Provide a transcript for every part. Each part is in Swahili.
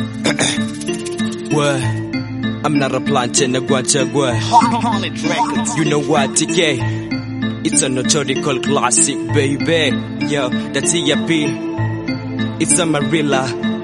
What? I'm not a plantain, a guantagua. Hornet Records. You know what, TK? It's a notorical classic, baby. Yo, that's EAP. It's a Marilla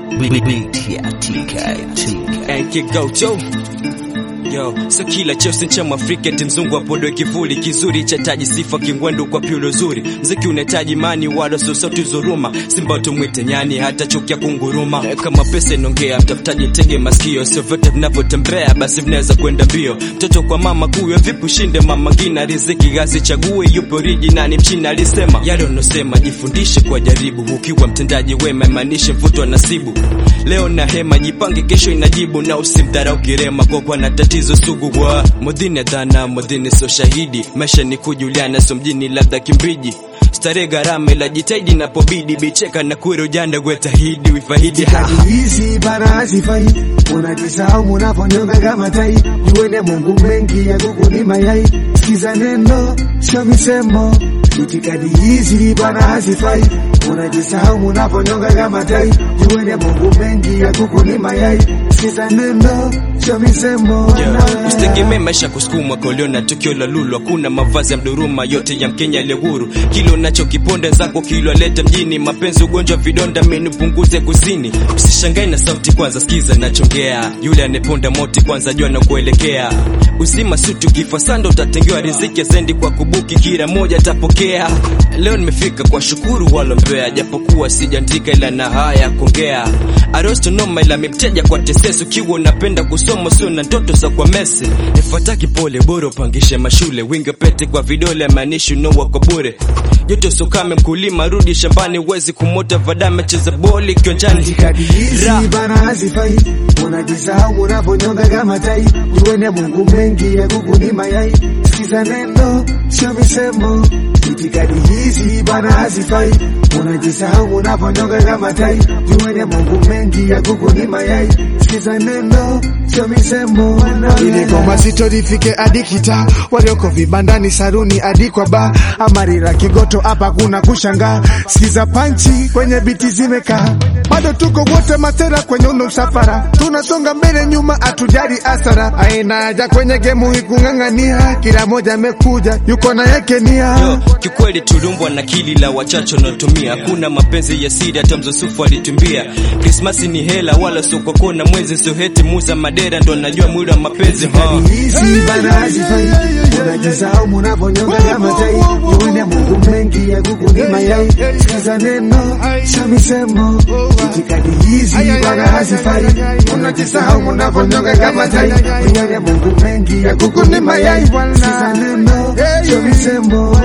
Beat ya TK, TK. and Kigoto. Yo, so kila chosi cha Mwafrika eti mzungu apodwe kivuli kizuri cha taji sifa kingwendu kwa piulo zuri mziki unahitaji mani wala so sauti zuruma simba tumwite nyani hata chukia kunguruma Eh, kama pesa inongea mtafutaji tege masikio sio vyote vinavyotembea basi vinaweza kwenda mbio mtoto kwa mama kuyo vipi ushinde mama ngina riziki gazi chague yupo originali mchina alisema yale unosema jifundishe kwa jaribu ukiwa mtendaji wema imaanishe mvuto wa nasibu leo na hema jipange kesho inajibu na usimdharau kirema kwa kuwa na tatizo sugu kwa modhini dhana modhini sio shahidi maisha ni kujuliana sio mjini labda kimbiji starehe gharama ila jitaidi napobidi bicheka na kwero janda gwetahidi wifahidi ha hizi bana hazifai, unajisahau munaponyonga kama tai. Juene Mungu mengi ya kuku ni mayai, sikiza neno sio misemo. Itikadi hizi bana hazifai, unajisahau munaponyonga kama tai. Juene Mungu mengi ya kuku ni mayai, sikiza neno sio misemo. Yeah. Usitegemee maisha kusukumwa kolio na tukio la lulu, hakuna mavazi ya mduruma, yote ya Mkenya aliye huru. Kile unachokiponda zako kilo alete mjini, mapenzi ugonjwa vidonda, mimi punguze kusini. Usishangae na sauti kwanza, sikiza nachongea, yule anayeponda moti kwanza jua na kuelekea uzima sutu kifa sando utatengewa riziki sendi kwa kubuki, kila moja atapokea. Leo nimefika kwa shukuru walombea, japokuwa sijaandika ila na haya ya kuongea. Arosto noma ila mimteja kwa tesesi, ukiwa unapenda kusoma sio na ndoto za kwa mesi. Nifuataki pole, bora upangishe mashule, winga pete kwa vidole, maanishi unoa kwa bure. Joto sokame, mkulima rudi shambani, uwezi kumota vadame, cheza boli kionjani. Itikadi hizi Ra. bana hazifai, unajisahau unaponyonga kama tai. Juene Mungu mengi ya kuku ni mayai, sikiza neno sio misemo. Itikadi hizi bana hazifai, unajisahau unaponyonga kama tai. Juene Mungu mengi ya kuku ni mayai, sikiza neno sio misemo. ili goma zito lifike hadi kita walioko vibandani saruni hadi kwa ba amarira kigoto hapa kuna kushangaa sikiza panchi kwenye biti zimekaa bado tuko wote matera kwenye uno msafara tunasonga mbele nyuma atujari asara aina haja kwenye gemu hii kung'ang'ania kila moja amekuja yuko na yake nia Yo, kikweli tuliumbwa na kili la wachache wanaotumia, hakuna mapenzi ya siri, hata mzosufu alitumbia. Krismasi ni hela, wala sio kwa kona mwezi, sio heti muza madera, ndo najua mwili wa mapenzi huh. hizi bana hazifai, unajisahau munaponyonga kama tai. Juene Mungu mengi ya kuku ni mayai, sikiza neno sio misemo. Itikadi hizi bana hazifai, unajisahau munaponyonga kama tai. Juene Mungu mengi ya kuku ni mayai, sikiza neno sio misemo.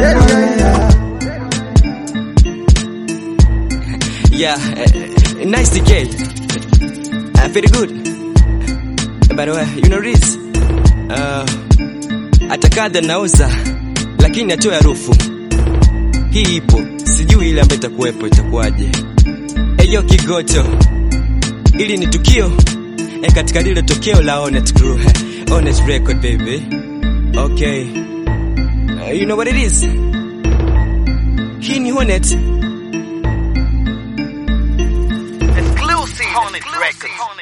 Yeah, uh, nice decay. Uh, very good. By the way, you know this? Uh, atakada nauza lakini atoe harufu. Hii ipo, sijui ile ambayo itakuwepo itakuwaje. Eyo Kigoto, ili ni tukio e, katika lile tokeo la Onet Crew, Onet Record baby. Okay, uh, you know what it is? Hii ni Hornet. Exclusive Hornet Records.